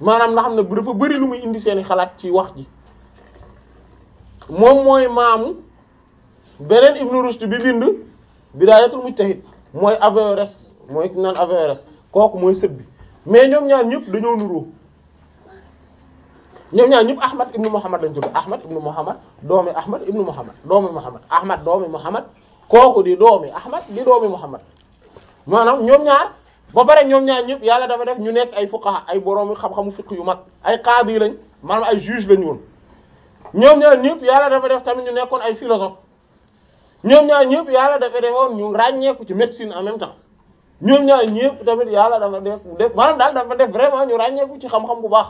maanaam nga xam ne dafa bari lu muy indi seeni xalaat ci wax ji moom mooy maamu beneen Ibn Rushd bi bind Bidaayatul Mujtahid mooy Averroès mooy ki naan Averroès kooku mooy sët bi mais ñoom ñaar ñëpp dañoo nuroo ñoom ñaar ñëpp Ahmad ibnu Muhammad lañ tudd Ahmad ibnu Muhammad doomi Ahmad ibnu Muhammad doomi Muhammad Ahmad doomi Muhammad kooku di doomi Ahmad di doomi Muhammad maanaam ñoom ñaar ba pare ñoom ñaar ñëpp yàlla dafa def ñu nekk ay fuqaha ay boroomi xam-xamu fiqh yu mag ay qaadi lañ maanaam ay juge lañ woon ñoom ñaar ñëpp yàlla dafa def tamit ñu nekkoon ay philosophe ñoom ñaar ñëpp yàlla dafa defoon ñu ràññeeku ci médecine en même temps ñoom ñaar ñëpp tamit yàlla dafa def def maanaam daal dafa def vraiment ñu ràññeeku ci xam-xam bu baax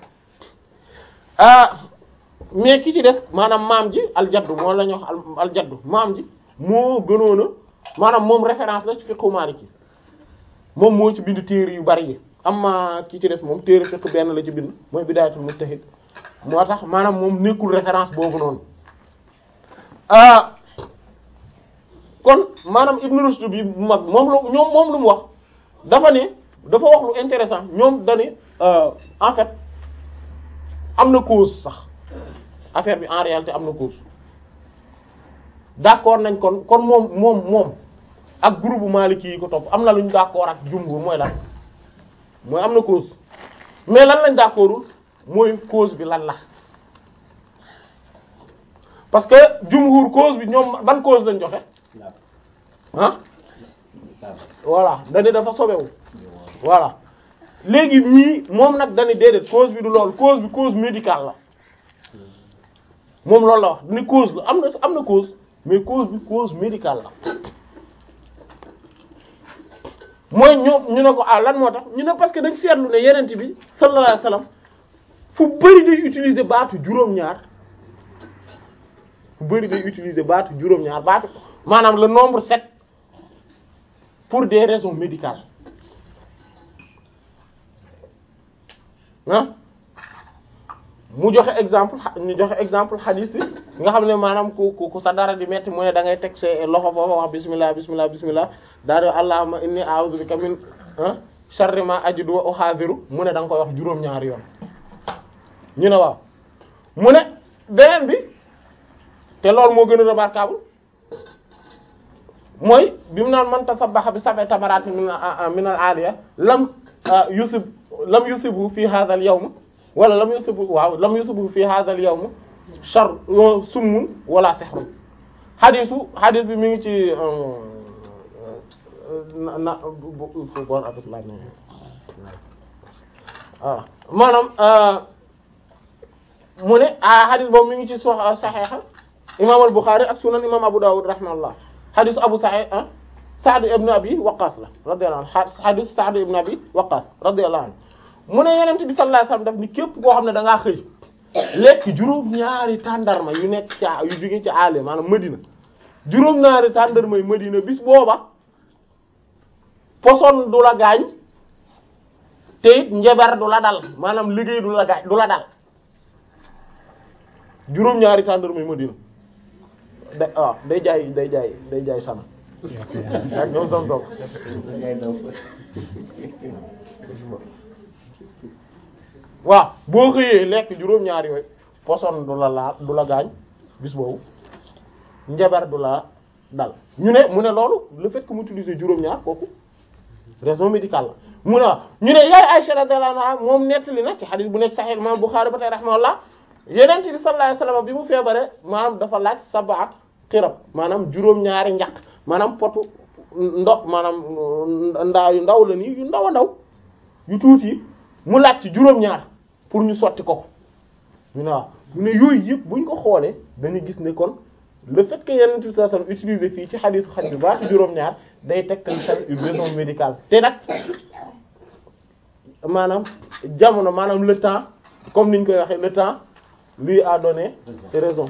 ah mais ki ci des maanaam maam ji aljaddu moo la ñu wax aljaddu maam ji moo gënoon a maanaam moom référence la ci fiqhu Maliki moom moo ci bind téere yu bari yi amma ki ci des moom téere fiqh benn la ci bind mooy Bidaayatul Mujtahid moo tax maanaam moom nekkul référence boobu noonu ah kon maanaam Ibn Rushd bi bu mag moom la ñoom moom lu mu wax dafa ne dafa wax lu intéressant ñoom dani en fait am na cause sax affaire bi en réalité am na cause d'accord nañ kon kon moom moom moom ak groupe Maliki yi ko topp am na lu ñu d'accord ak jumhur mooy lan mooy am na cause mais lan lañ d'accordul mooy cause bi lan la parce que jumhur cause bi ñoom ban cause lañ joxe ah voilà dañu dafa sobewu voilà léegi ñii moom nag dañu déedéet cause bi du loolu cause bi cause médicale la moom loolu la wax ni cause la am na am na cause mais cause bi cause médicale la mooy ñoom ñu ne ko ah lan moo tax ñu ne parce que dañ seetlu ne yenent bi sallallahu alayhi wasallam fu bari day utiliser baatu juróom-ñaar fu bari day utiliser baatu juróom-ñaar baatu maanaam le nombre sept pour des raisons médicales ah mu joxe exemple ñu joxe exemple hadith nga xam ne maanaam ku ku sa dara di metti mu ne da ngay teg sa loxo foofa wax bismillah bismillah bismillah daa di allahumma inni a'udhu bika min sharri ma ajidu wa uhadhiru mu ne da nga koy wax juróom-ñaari yoon ñu ne waaw mu ne beneen bi te loolu moo gën a remarquable mooy bi mu naan man tasabbaha bi sab'i tamaratin min min al-aliya lam yusib lam yusibu fi hadha al-yawm wala lam yusibu waaw lam yusibu fi hadha al-yawm shar summun wala sihrun xadisu xadis bi mi ngi ci na na bon avec la waaw maanaam mu ne ah xadis boobu mi ngi ci so saxeexa imam al-Bukhari ak sunan imam Abu Dawud rahimahullah xadisu Abu Sa'id ah Sa'd ibn Abi Waqqas la radiyallahu anhu xadis Sa'd ibn Abi Waqqas radiyallahu anhu mu ne Yonent bi sallallahu alayhi wasallam daf ni képp koo xam ne da ngaa xëy lekk juróom-ñaari tàndarma yu nekk ca yu jóge ci àll maanaam Madina juróom-ñaari tàndarma yu Madina bis booba poson du la gaañ te it njabar du la dal maanaam liggéey du la gaañ du la dal juróom-ñaari tàndarma yu Madina da waaw day jaay day jaay day jaay sama ak ñoom som som waaw boo xëyee lekk juróom-ñaar yooyu poson du la laal du la gaañ bis boobu njabar du la dal ñu ne mu ne loolu le fait que mu utiliser juróom-ñaar kooku raison médicale la mu ne waaw ñu ne yaay Aisha radhiyallahu anha moom nettali na ci hadith bu nekk Sahih Imam Bukhari ba tey rahimahullah Yonent bi sallallahu alayhi wasallam bi mu feebare maanaam dafa laaj sab'at xirab maanaam juróom-ñaari njaq maanaam potu ndox maanaam ndaa yu ndaw la nii yu ndaw a ndaw yu tuuti mu laaj ci juróom-ñaar pour ñu sotti ko ñu ne waaw ñu ne yooyu yëpp buñ ko xoolee dañuy gis ne kon le fait que Yonent bi sallallahu alayhi wasallam utiliser fii ci hadith xaj bi baatu juróom-ñaar day tegtal tamit une raison médicale te nag maanaam jamono maanaam le temps comme niñ koy waxee le temps lui a donné ses raisons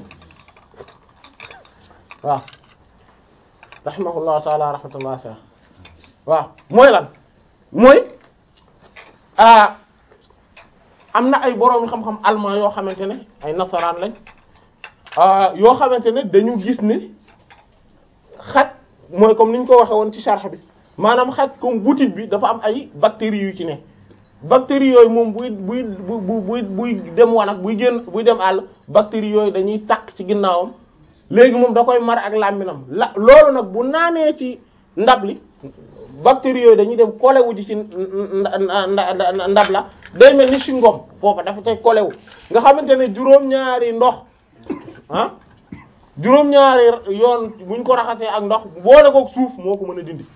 waaw rahimahullahu taala rahmatullah sa waaw mooy lan mooy ah am na ay boroomi xam-xam allemand yoo xamante ne ay nasaraan lañ yoo xamante ne dañu gis ne xaj mooy comme ni ñu ko waxee woon ci sharh bi maanaam xaj comme boutique bi dafa am ay bactéries yu ci ne bactéries yooyu moom buy buy bu buy buy dem wanag buy génn buy dem àll bactéries yooyu dañuy takk ci ginnaawam léegi moom da koy mar ak làmminam la loolu nag bu naanee ci ndab li bactéries yooyu dañuy dem kolewu ji ci ndab la day mel ni si ngom foofa dafa tey kolewu nga xamante ne juróom-ñaari ndox ah juróom-ñaari yoon buñ ko raxasee ak ndox boole kook suuf moo ko mën a dindi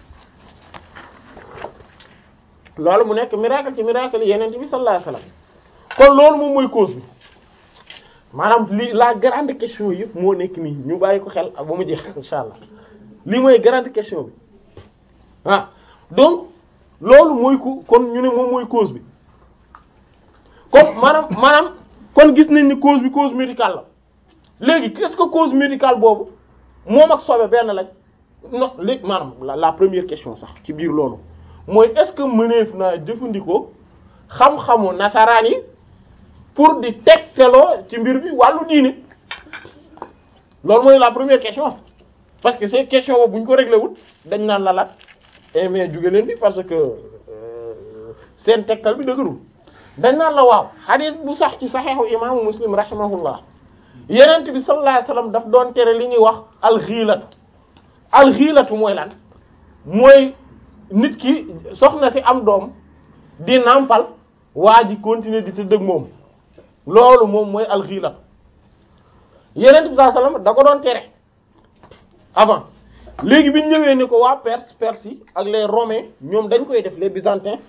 loolu mu nekk miracle ci miracle yeneen bi sallallahu alayhi wasallam kon loolu moom mooy cause bi maanaam li la grande question yëpp moo nekk nii ñu bàyyi ko xel ak ba mu jeex insha allah lii mooy grande question bi ah donc loolu mooy ko kon ñu ne moom mooy cause bi kon maanaam maanaam kon gis nañ ni cause bi cause médicale la léegi qu'est-ce que cause médicale boobu moom ak sobe benn lañ non léegi maanaam la la première question sax ci biir loolu mooy est-ce que mëneef naa jëfandikoo xam-xamu nasaraan yi pour di tegteloo ci mbir bi wàllu diine loolu mooy la première question parce que ces questions boobu bu ñu ko réglé wut dañ naan la lat eh mais jóge leen bi parce que seen tegtal bi dëgërul dañ naan la waaw hadith bu sax ci saxiixu imaamu muslim rahimahullah yenent bi sallallahu alayhi wasallam daf doon tere li ñuy wax alxiilatu alxiilatu mooy lan mooy nit ki soxna si am doom di nàmpal waa ji continuer di tëdd ak moom loolu moom mooy alxiilatu yenent bi sallallahu alayhi wasallam da ko doon tere avant léegi bi ñu ñëwee ni ko waa Perse Perse yi ak les Romains ñoom dañ koy def les Byzantins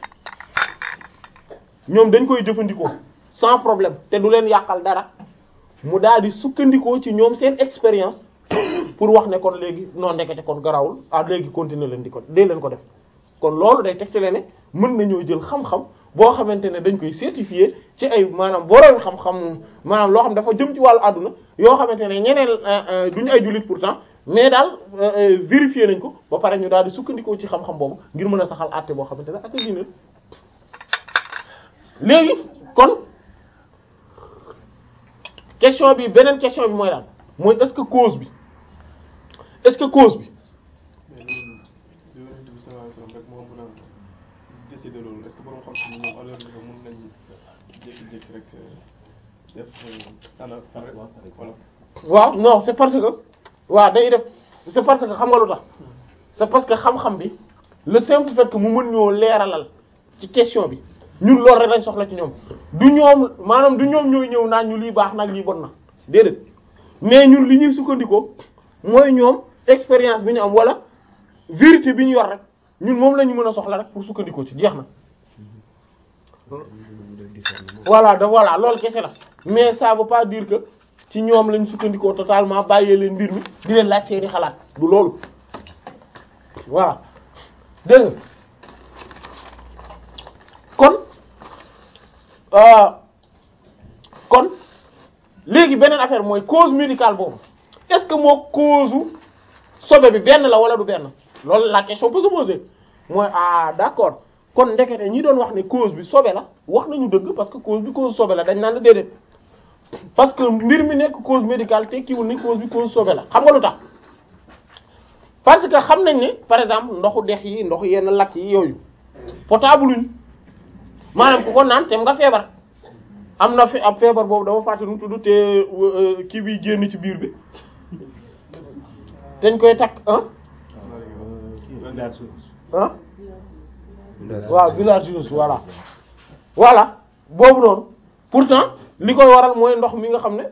ñoom dañ koy jëfandikoo sans problème te du leen yàqal dara mu daal di sukkandikoo ci ñoom seen expérience pour wax ne kon léegi non ndekete kon garawul ah léegi continuer leen di ko dee leen ko def kon loolu day tegtale ne mën nañoo jël xam-xam boo xamante ne dañ koy certifier ci ay maanaam boroom xam-xam maanaam loo xam dafa jëm ci wàllu àdduna yoo xamante ne ñeneen duñu ay jullit pourtant mais daal vérifier nañ ko ba pare ñu daal di sukkandikoo ci xam-xam boobu ngir mën a saxal àtte boo xamante ne ak diine léegi kon question bi beneen question bi mooy daal mooy est-ce que cause bi est-ce que cause bi. mais loolu yonent bi sallallahu alayhi wasallam rek moo mën a décider loolu est-ce que borom xam-xam yi ñoom alors que mën nañ jékki-jékki rek def ana voilà. waaw non c'est parce que waaw day def c'est parce que xam nga lu tax c'est parce que xam-xam bi le simple fait que mu mën ñoo leeralal ci question bi ñun loolu rek lañ soxla ci ñoom du ñoom maanaam du ñoom ñooy ñëw naan ñu lii baax nag lii bon na déedéet mais ñun li ñuy sukkandikoo mooy ñoom expérience bi ñu am wala vérité bi ñu yor rek ñun moom la ñu mën a soxla rek pour sukkandikoo ci jeex na. voilà de voilà loolu kese la mais ça veut pas dire que ci ñoom lañ sukkandikoo totalement bàyyee leen mbir mi di leen laaj seeni xalaat du loolu voilà dégg nga kon kon léegi beneen affaire mooy cause médicale boobu est-ce que moo cause sobe bi benn la wala du benn loolu la question peut se poser mooy ah d'accord kon ndekete ñi doon wax ne cause bi sobe la wax nañu dëgg parce que cause bi cause sobe la dañ naan la déedéet parce que mbir mi nekk cause médicale tekkiwul ni cause bi cause sobe la xam nga lu tax parce que xam nañ ne par exemple ndoxu dex yi ndoxu yenn lakk yi yooyu potable luñ maanaam ku ko naan tem nga feebar am na fi ab feebar boobu dafa fàtte nu tudd te kii bi génn ci biir bi dañ koy takk ah ah waaw bilharziose voilà voilà boobu noonu pourtant li koy waral mooy ndox mi nga xam ne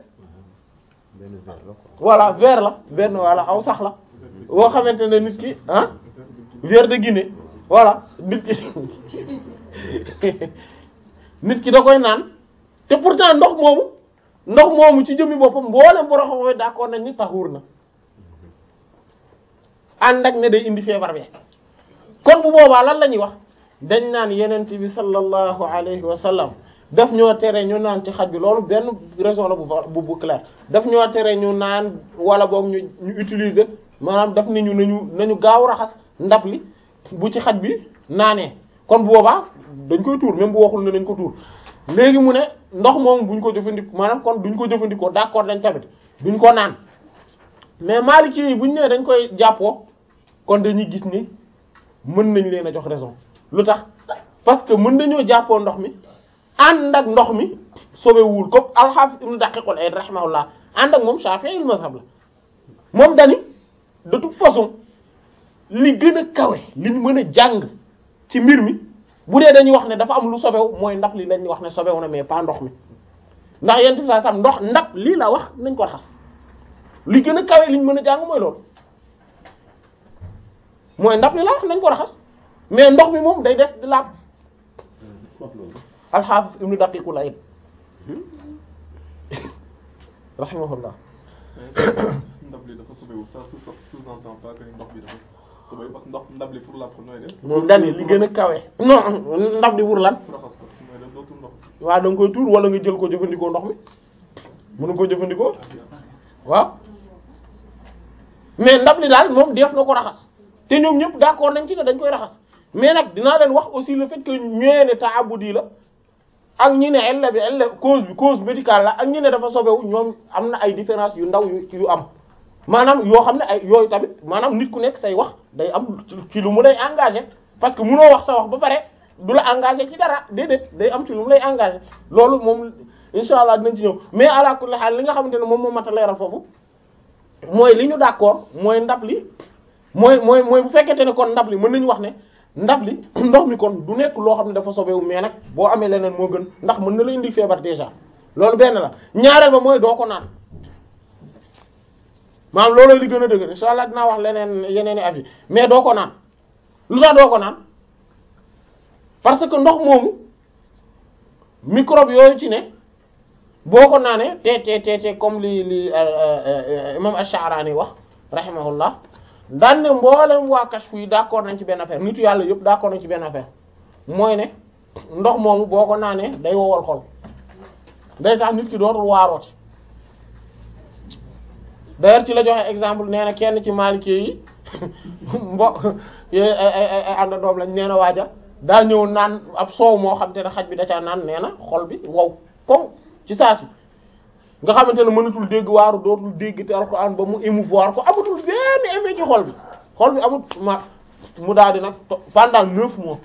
voilà vert la benn voilà aw sax la boo xamante ne nit ki ah vert de Guinée voilà nit ki nit ki da koy naan te pourtant ndox moomu ndox moomu ci jëmmi boppam mboolem borom xam-xam d'accord nañ ni taxuur na ànd ak ne day indi feebar bi kon bu boobaa lan la ñuy wax dañ naan yenent bi sallallahu alayhi wa sallam daf ñoo tere ñu naan ci xaj bi loolu benn raison la bu bu bu clair daf ñoo tere ñu naan wala boog ñu ñu utiliser maanaam daf ni ñu nañu nañu gaaw raxas ndab li bu ci xaj bi naanee kon bu boobaa dañ koy tuur même bu waxul ne nañ ko tuur léegi mu ne ndox moom buñ ko jëfandikoo maanaam kon duñ ko jëfandikoo d'accord dañ tamit duñ ko naan mais Maliki yi buñ nee dañ koy jàppoo kon dañuy gis ni mën nañ leen a jox raison lu tax parce que mën nañoo jàppoo ndox mi ànd ak ndox mi sobewul comme al-Hafiz ibn Daqiq al-Eid rahimahullah ànd ak moom Shafi'i mazhab la moom dani de toute façon li gën a kawe li ñu mën a jàng ci mbir mi bu dee dañuy wax ne dafa am lu sobewu mooy ndax li lañuy wax ne sobewu na mais pas ndox mi ndax yent saa sam ndox ndab lii la wax nañ ko raxas li gën a kawe li ñu mën a jàng mooy loolu mooy ndab li la wax nañ ko raxas mais ndox mi moom day des di laab al-Hafiz ibn Daqiq al-Eid rahimahullah ndab li dafa sobewu ça sous sous-entend pas que ndox bi dafa sobewu parce que ndox ndab li pour laab ko nooy def moom dani li gën a kawe non ndab li pour lan pour raxas ko nooy def dootul ndox waaw da nga koy tuur wala nga jël ko jëfandikoo ndox mi mën nga ko jëfandikoo waaw mais ndab li daal moom def na ko raxas te ñoom ñëpp d'accord nañ ci ne dañ koy raxas mais nag dinaa leen wax aussi le fait que ñëwee ne taabudi la ak ñi ne ella bi ella cause bi cause médicale la ak ñi ne dafa sobewu ñoom am na ay différence yu ndaw yu yu am maanaam yoo xam ne ay yooyu tamit maanaam nit ku nekk say wax day am ci lu mu lay engagé parce que munoo wax sa wax ba pare du la engagé ci dara déedéet day am ci lu mu lay engagé loolu moom insha allah dinañ ci ñëw mais ala kulli haal li nga xamante ne moom moo mat a leeral foofu mooy li ñu d'accord mooy ndab li mooy mooy mooy bu fekkente ne kon ndab li mën nañu wax ne ndab li ndox mi kon du nekk loo xam ne dafa sobewu mais nag boo amee leneen moo gën ndax mën na la indi feebar déjà loolu benn la ñaareel ba mooy doo ko naan maanaam looloo li gën a dëgg insha allah dinaa wax leneen yeneen i avis mais doo ko naan lu tax doo ko naan parce que ndox moomu microbe yooyu ci ne boo ko naanee te te te te comme li li imam Ash-Sha'rani wax rahimahullah daan ne mboolem waa kashfu yi d'accord nañ ci benn affaire nitu yàlla yëpp d'accord nañ ci benn affaire mooy ne ndox moomu boo ko naanee day wowal xol day tax nit ki dootul waarooti d'ailleurs ci la joxe exemple nee na kenn ci Maliki yi mbo ay ay ay ànd doom lañ nee na waaja daa ñëw naan ab soow moo xam te ne xaj bi da caa naan nee na xol bi wow comme ci saa si nga xamante ne mënatul dégg waaru dootul dégg te alxuraan ba mu émouvoir ko amatul benn effet ci xol bi xol bi amut ma mu daal di nag pendant neuf mois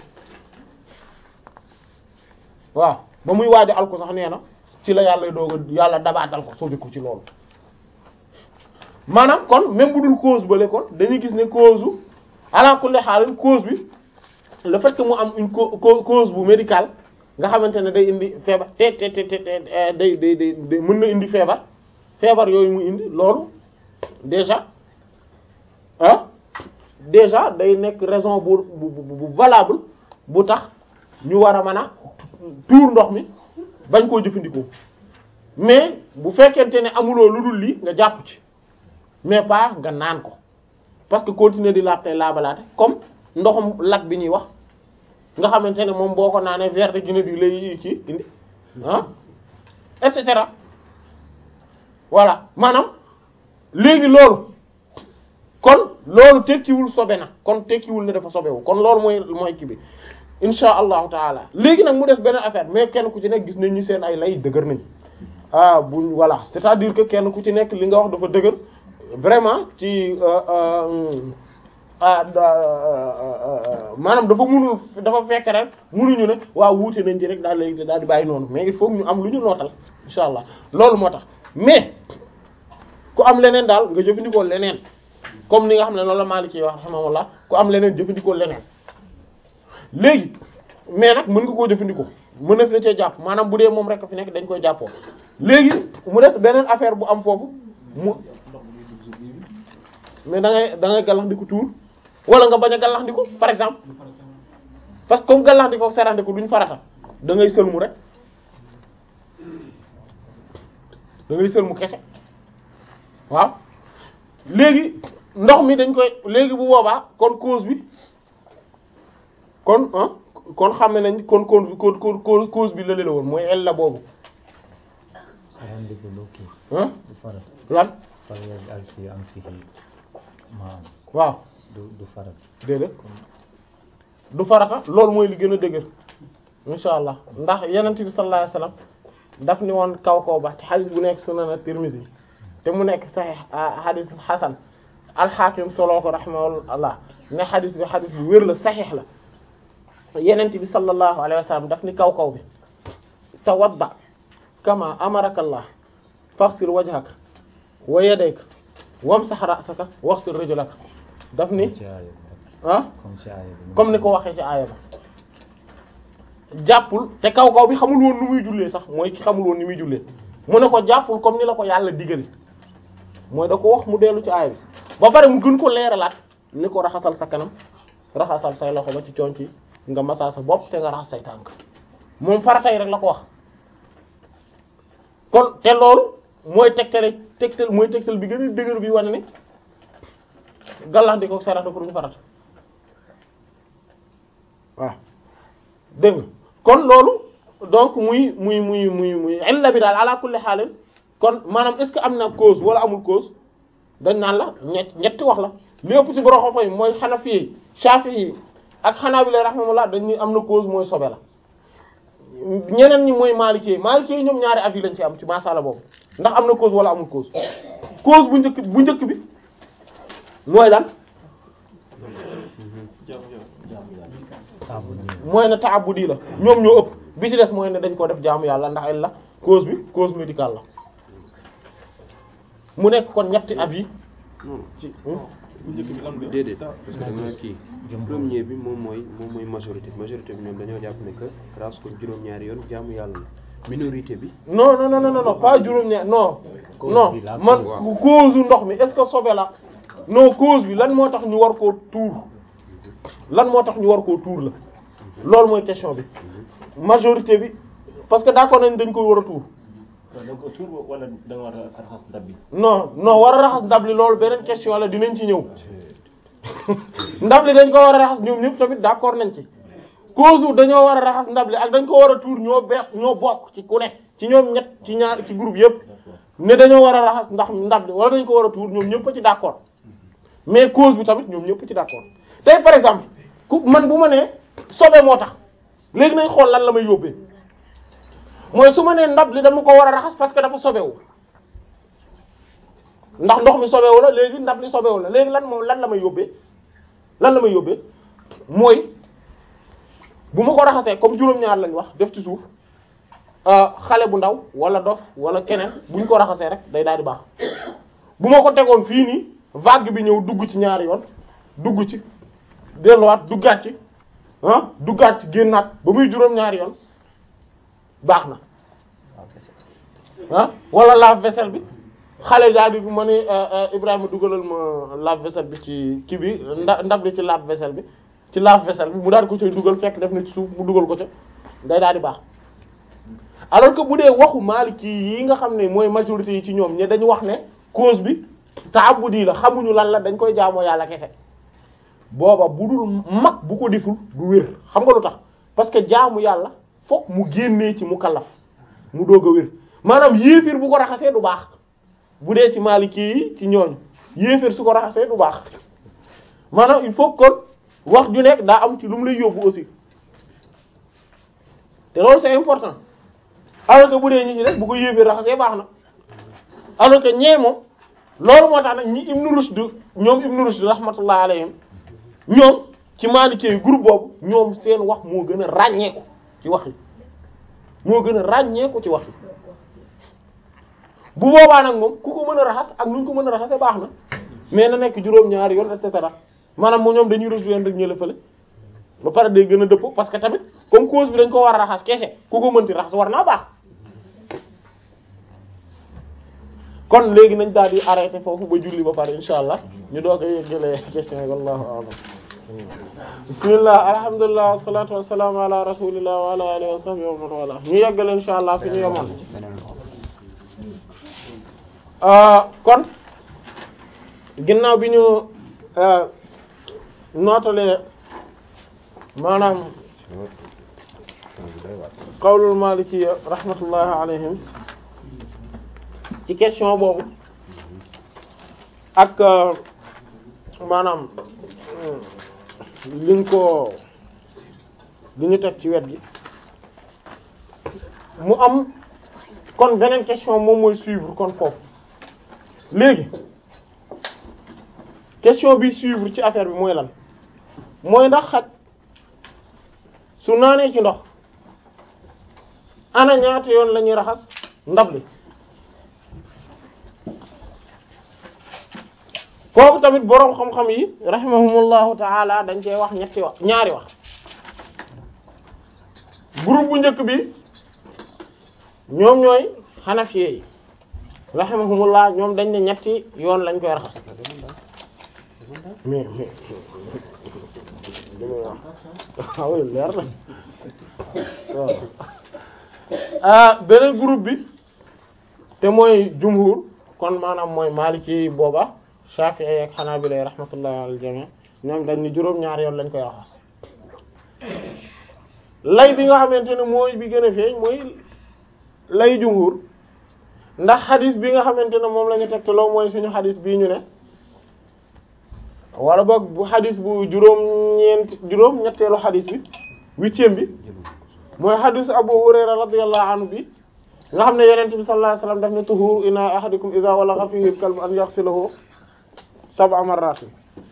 waaw ba muy waaj a alko sax nee na ci la yàlla doog a yàlla dabaatal ko sobi ko ci loolu maanaam kon même bu dul cause bale kon dañuy gis ne cause u ala kulli haal cause bi le fait que mu am une cause bu médicale nga xamante ne day indi feebar te te te te day day day mën na indi feebar feebar yooyu mu indi loolu déjà ah déjà day nekk raison bu bu bu valable bu tax ñu war a mën a tuur ndox mi bañ koo jëfandikoo mais bu fekkente ne amuloo lu dul lii nga jàpp ci mais pas nga naan ko parce que continuer di laab tey laabalaate comme ndoxum lak bi ñuy wax nga xamante ne moom boo ko naanee verre de Guinée bi lay ci indi ah et cetera voilà maanaam léegi loolu kon loolu tekkiwul sobe na kon tekkiwul ne dafa sobewu kon loolu mooy mooy kii bi insha allahu taala léegi nag mu def beneen affaire mais kenn ku ci nekk gis nañ ñu seen ay lay dëgër nañ ah buñ voilà c'est-à-dire que kenn ku ci nekk li nga wax dafa dëgër vraiment ci ah maanaam dafa munul dafa fekk rek munuñu ne waaw wuute nañ ci rek daal léegi daal di bàyyi noonu mais il faut ñu am lu ñu nootal insha allah loolu moo tax mais ku am leneen daal nga jëfandikoo leneen comme ni nga xam ne loolu la Maliki wax rahimahullah ku am leneen jëfandikoo leneen léegi mais nag mën nga koo jëfandikoo mën na fi na cee jàpp maanaam bu dee moom rek fi nekk dañ koy jàppoo léegi mu des beneen affaire bu am foofu mu mais da ngay da ngay gàllaxndiku tuur wala nga bañ a gàllaxndiku par exemple parce que comme gàllaxndiku ak serandiku duñ farata da ngay sëlmu rek da ngay sëlmu kese waaw léegi ndox mi dañ koy léegi bu boobaa kon cause bi kon ah kon xam nañ kon kon kon cause bi lële la woon mooy el la boobu sarandiku lu kii ah du farat lan fal yaj'al fi anfihi ma'an waaw du du farat déedéet du farata loolu mooy li gën a dëgër insha allah ndax yenent bi sallallahu alayhi wasallam daf ni woon kaw kaw ba ci xadis bu nekk sunan at-Tirmidhi te mu nekk sahih xadis xasan al-Hakim soloo ko rahimahullah ne xadis bi xadis bu wér la saxiix la yenent bi sallallahu alayhi wa sallam daf ni kaw kaw bi tawadda kama amaraka Allah faghsil wajhaka wa yadayka wamsah ra'saka waghsil rijlaka daf ni ci aaya bi ah comme ci aaya bi comme ni ko waxee ci aaya ba jàppul te kaw kaw bi xamul woon nu muy jullee sax mooy ki xamul woon ni muy jullee mu ne ko jàppul comme ni la ko yàlla digal mooy da ko wax mu dellu ci aaya bi ba pare mu gën ko leeralaat ni ko raxasal sa kanam raxasal say loxo ba ci conc yi nga masaa sa bopp te nga raxas say tànk moom faratay rek la ko wax kon te loolu mooy tegtale tegtal mooy tegtal bi gën a dëgër bi wane ni gàllandi ko sarata pour ñu farata waaw dégg nga kon loolu donc muy muy muy muy muy illa bi daal ala kulli xaalin kon maanaam est ce que am na cause wala amul cause dañ naan la ñett ñetti wax la li ëpp ci borom xam-xam yi mooy Hanafi yi Shafi'i yi ak Hanabila rahimahumullah dañ ni am na cause mooy sobe la ñeneen ñi mooy Maliki yi Maliki yi ñoom ñaari avis lañ ci am ci masala boobu ndax am na cause wala amul cause cause bu njëkk bu njëkk bi mooy lan jaamu yàlla taabu nii mooy ne taabudi la ñoom ñoo ëpp bi ci des mooy ne dañ ko def jaamu yàlla ndax ay la cause bi cause médicale la mu nekk kon ñetti avis non ci bu njëkk bi lan la déedéet parce que da nga kii Jumhur. premier bi moom mooy moom mooy majorité majorité bi ñoom dañoo jàpp ne que raas ko juróom-ñaari yoon jaamu yàlla la minorité bi non non non non non pas juróom-ñaar non Cause non bi la man cause. cause u ndox mi est-ce que sobe la non cause bi lan moo tax ñu war koo tuur lan moo tax ñu war koo tuur la loolu mooy question bi majorité bi parce que d'accord nañ dañ ko war a tuur da nga ko tuur wala da nga war a raxas ndab bi non non war a raxas ndab li loolu beneen question la dinañ ci ñëw ndab li dañ ko war a raxas ñoom ñëpp tamit d'accord nañ ci cause u dañoo war a raxas ndab li ak dañ ko war a tuur ñoo beex ñoo bokk ci ku ne ci ñoom ñett ci ñaar ci groupe yëpp ne dañoo war a raxas ndax ndab li wala dañ ko war a tuur ñoom ñëpp a ci d'accord mais cause bi tamit ñoom ñëpp ci d'accord tey par exemple ku man bu ma nee sobe moo tax léegi nañ xool lan la may yóbbee mooy su ma nee ndab li dama ko war a raxas parce que dafa sobewu ndax ndox mi sobewu la léegi ndab li sobewu la léegi lan moom lan la may yóbbee lan la may yóbbee mooy bu ma ko raxasee comme juróom-ñaar lañ wax def ci suuf ah, xale bu ndaw wala dof wala keneen buñ ko raxasee rek day daal di baax bu ma ko tegoon fii nii vague bi ñëw dugg ci ñaari yoon dugg ci delluwaat duggaat ci ah duggaat ci génnaat ba muy juróom-ñaari yoon baax na ah wala lave-vaisselle bi xale daal di ma ne Ibrahima dugalal ma lave-vaisselle bi ci kii bi nda ndab li ci lave-vaisselle bi ci lave-vaisselle bi mu daal ko cay dugal fekk def na ci suuf mu dugal ko ca day daal di baax alors que bu dee waxu Maliki yi nga xam ne mooy majorité yi ci ñoom ñe dañu wax ne cause bi taabudi la xamuñu lan la dañ koy jaamoo yàlla kese booba bu dul mag bu ko deful du wér xam nga lu tax parce que jaamu yàlla fokk mu génnee ci mu kallaf mu doog a wér maanaam yéefir bu ko raxasee du baax bu dee ci Maliki yi ci ñooñu yéefir su ko raxasee du baax maanaam il faut kon wax ju nekk daa am ci lu mu lay yóbbu aussi te loolu c'est important alors que bu dee ñi ci def bu ko yéefir raxasee baax na alors que ñee moom loolu moo tax nag ñi Ibn Rushd ñoom Ibn Rushd rahmatullah alayhim ñoom ci Maliki yi groupe boobu ñoom seen wax moo gën a ràññeeku ci wax yi moo gën a ràññeeku ci wax yi bu boobaa nag moom ku ko mën a raxas ak nu ñu ko mën a raxasee baax na mais na nekk juróom-ñaari yoon et cetera maanaam moo ñoom dañuy rejoindre rek ñële fële ba pare day gën a dëppoo parce que tamit comme cause bi dañ ko war a raxas kese ku ko mënti raxas war naa baax kon léegi nañ daal di arrêté foofu ba julli ba pare insha allah ñu doog a yeggalee question yi wallahu a'lam bismillah alhamdulillah wassalatu wassalamu ala rasulillah wa ala alihi wa sahbihi wa man wala ñu yeggale insha allah fi ñu yemoon ah kon ginnaaw bi ñu nootalee maanaam qawlul maliki rahmatullahi alayhim ci question boobu ak maanaam liñ ko li ñu teg ci wet gi mu am kon beneen question moom mooy suivre kon foofu léegi question bi suivre ci affaire bi mooy lan mooy ndax xaj su naanee ci ndox ana ñaata yoon la ñuy raxas ndab li kooku tamit boroom xam-xam yi rahimahumullahu taala dañ cee wax ñetti wax ñaari wax groupe bu njëkk bi ñoom ñooy xanafiye yi rahimahumullah ñoom dañ ne ñetti yoon lañ koy raxas mais mais li may wax waaw leer na waaw ah beneen groupe bi te mooy jumhur kon maanaam mooy maliki booba shafi'i ak hanabila rahmatullahi alal jami' ñoom dañ ni juróom-ñaar yoon lañ koy raxas lay bi nga xamante ne mooy bi gën a feeñ mooy lay jumhur ndax xadis bi nga xamante ne moom la ñu tegtaloo mooy suñu xadis bii ñu ne wala boog bu xadis bu juróom-ñeent juróom-ñetteelu xadis bi huitième bi mooy xadis Abu Hurayra radiyallahu anhu bi nga xam ne Yonent bi sallallahu alayhi wasallam daf ne tuhuru ina ahadikum idha walagha fihi al-kalbu an yaghsilahu sab'a marratin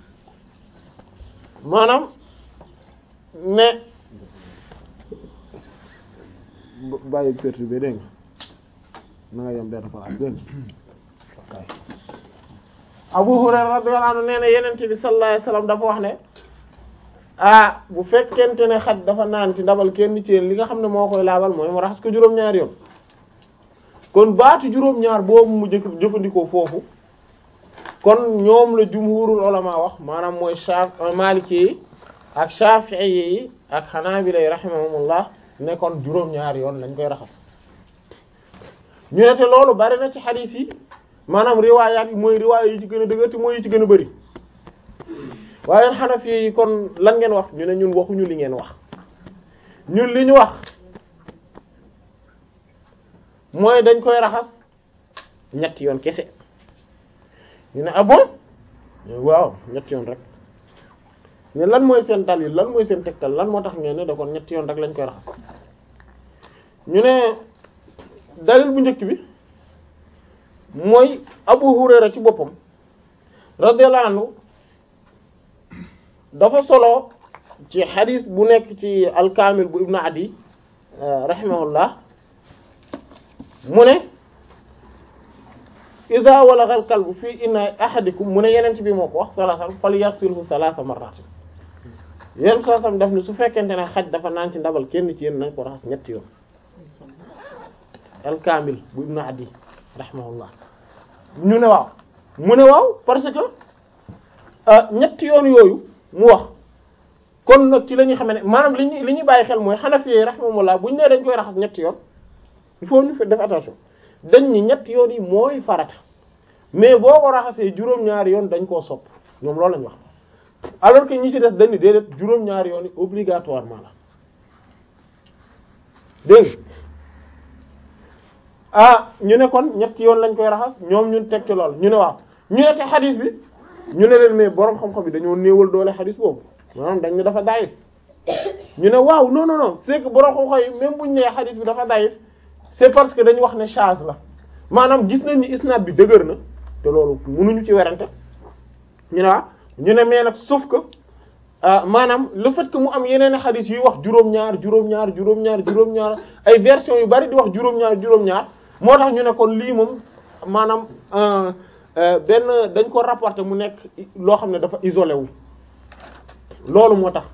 maanaam ne bàyyi perturbé dégg nga na nga yem benn place dégg nga Abu Hurayra radiyallahu anhu nee na Yonent bi sallallahu alayhi wasallam dafa wax ne ah bu fekkente ne xaj dafa naan ci ndabal kenn ci yéen li nga xam ne moo koy laabal mooy mu raxas ko juróom-ñaar yoon kon baatu juróom-ñaar boobu mu jëkk jëfandikoo foofu kon ñoom la jumhurul ulama wax maanaam mooy Shaf Maliki yi ak Shafi'i yi ak Hanabila yi rahimahumullah ne kon juróom-ñaar yoon lañ koy raxas ñu ne te loolu bari na ci xadiis yi maanaam riwaayaat yi mooy riwaaya yi ci gën a dëgër te mooy yi ci gën a bari waaye Hanafi yi kon lan ngeen wax ñu ne ñun waxuñu li ngeen wax ñun li ñu wax mooy dañ koy raxas ñetti yoon kese ñu ne ah bon waaw ñetti yoon rek ne lan mooy seen dalil lan mooy seen tegtal lan moo tax ngeen ne da kon ñetti yoon rek lañ koy raxas ñu ne dalil bu njëkk bi mooy Abu Hurayra ci boppam radiyallahu anhu dafa solo ci xadis bu nekk ci alkaamil bu ibnu adi rahimahullah mu ne ida walagha al kalbu fii inna ahadikum mu ne yeneen bi moo ko wax sallallahu alayhi wasallam fal yaghsilhu thalatha marrat yéen soo sam def ni su fekkente ne xaj dafa naan ci ndabal kenn ci yéen nañ ko raxas ñetti yoon alkaamil bu ibnu adi rahimahullah ñu ne waaw mu ne waaw parce que ñetti yoon yooyu mu wax kon nag ci la ñuy xam ne maanaam li ñuy li ñuy bàyyi xel mooy Hanafi rahimahumullah bu ñu nee dañ koy raxas ñetti yoon il faut ñu def attention dañ ni ñetti yoon yi mooy farata mais boo ko raxasee juróom-ñaari yoon dañ koo sopp ñoom loolu lañ wax alors que ñi ci des dañ ni déedéet juróom-ñaari yoon yi obligatoirement la dégg ah ñu ne kon ñetti yoon lañ koy raxas ñoom ñun teg ci lool ñu ne waaw ñu ne te xadis bi ñu ne leen mais borom xam-xam bi dañoo néewal doole xadis boobu maanaam dañ ne dafa dayif ñu ne waaw non non non c'est que borom xam-xam yi même buñ nee xadis bi dafa dayif c'est parce que dañu wax ne charge la maanaam gis nañ ni isnad bi dëgër na te loolu mënuñu ci werante ñu ne waaw ñu ne mais nag sauf que maanaam le fait que mu am yeneen xadis yuy wax juróom-ñaar juróom-ñaar juróom-ñaar juróom-ñaar ay version yu bari di wax juróom-ñaar juróom-ñaar moo tax ñu ne kon lii moom maanaam benn dañ ko rapporter mu nekk loo xam ne dafa isolé wu loolu moo tax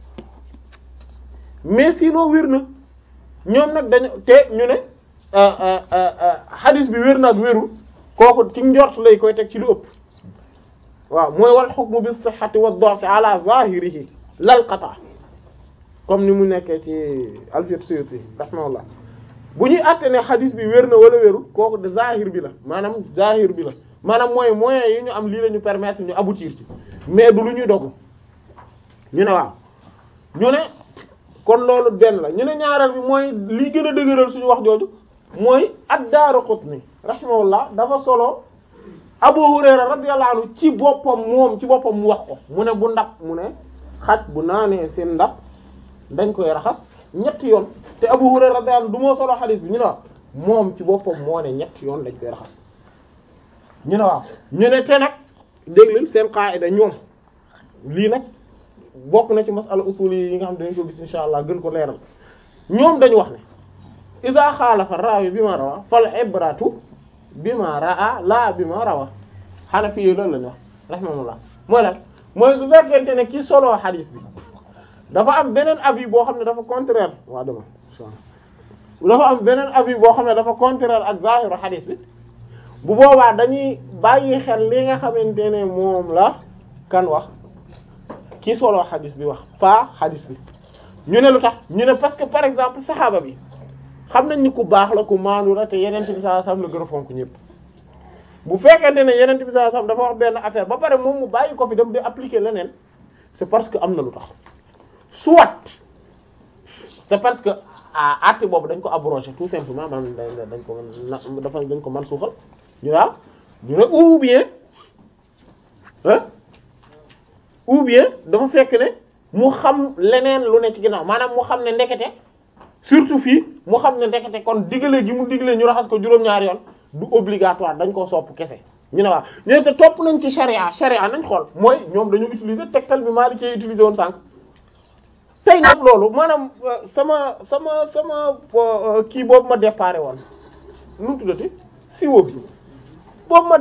mais sinon wér na ñoom nag dañu te ñu ne hadis bi wér na ak wérul kooku ci njort lay koy teg ci lu ëpp waaw mooy wal hukmu bis sihhati wad da'fi ala zahirihi lal qata comme ni mu nekkee ci Alfiyat Suyuti rahimahullah bu ñuy àtte ne hadis bi wér na wala wérul kooku de zahir bi la maanaam zahir bi la maanaam mooy moyens yi ñu am lii la ñu permettre ñu aboutir ci mais du lu ñuy dogu ñu ne waaw ñu ne kon loolu benn la ñu ne ñaareel bi mooy li gën a dëgëral suñu wax jooju mooy ad-Daaraqutni rahimahullah dafa solo Abu Hurayra radiyallahu anhu ci boppam moom ci boppam mu wax ko mu ne bu ndab mu ne xaj bu naanee seen ndab dañ koy raxas ñetti yoon te Abu Hurayra radiyallahu anhu du moo solo xadiis bi ñu ne waaw moom ci boppam moo ne ñetti yoon dañ koy raxas ñu ne waaw ñu ne te nag déglul seen qaida ñoom lii nag bokk na ci masala usul yi nga xam ne dañ ko gis insha allah gën ko leeral ñoom dañu wax ne iza xaalafa raawi bi ma rawa fal ibratu bi ma raa laa bi ma rawa Hanafi yi loolu lañu wax rahimahullah mooy lan mooy su fekkente ne ki solo xadiis bi dafa am beneen avis boo xam ne dafa contraire waa dama dafa am beneen avis boo xam ne dafa contraire ak zahiru xadiis bi bu boobaa dañuy bàyyi xel li nga xamante ne moom la kan wax ki solo xadiis bi wax pas xadiis bi ñu ne lu tax ñu ne parce que par exemple saxaaba bi xam nañ ni ku baax la ku maandu la te yeneen bi sallallahu alayhi wasallam la gën a fonk ñëpp bu fekkente ne yeneen bi sallallahu alayhi wasallam dafa wax benn affaire ba pare moom mu bàyyi ko fi dem di appliquer leneen c'est parce que am na lu tax soit c'est parce que ah acte boobu dañ ko abrogé tout simplement maanaam dañ ko na dafa dañ ko man suuxal ñu waaw ñu ne ou bien hein ou bien dafa fekk ne mu xam leneen lu ne ci ginnaaw maanaam mu xam ne ndekete surtout fii mu xam ne ndekete kon digale gi mu digale ñu raxas ko juróom-ñaari yoon du obligatoire dañ koo sopp kese ñu ne waaw ñu ne te topp nañ ci charia charia nañ xool mooy ñoom dañu utiliser tegtal bi Maalik ci utiliser woon sànq tey nag loolu maanaam sama sama sama kii boobu ma déparé woon nu mu tuddati siwo bi boobu ma